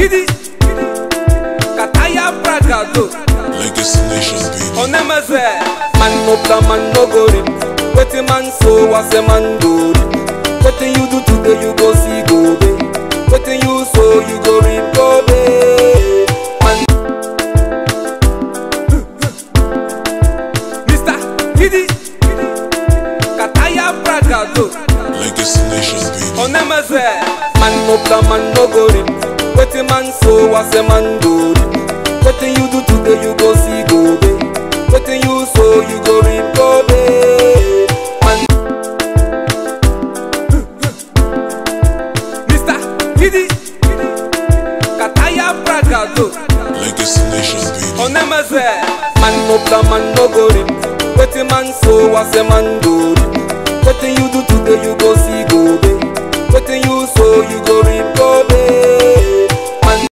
Gidi, Kataya Bragado, Legacy Nation, baby. Onemeze, man no plan, man no go rip. Wetin man so, was a man go rip. Wetin you do today, you go see go be. Wetin you sow, you go reap go be. Man, Mr. Gidi, Kataya Bragado. Legacy Nation, baby. Onemeze, man no plan, man no go rip. Wetin man so, was a man go rip. Wetin you do today, you go see go be. Wetin you sow, you go reap go be. Man, Mr. Gidi, Kataya Bragado. Legacy Nation, baby. Onemeze, man no plan, man no go rip. Wetin man so, was a man go rip. Wetin you do today, you go see go be. Wetin you sow, you go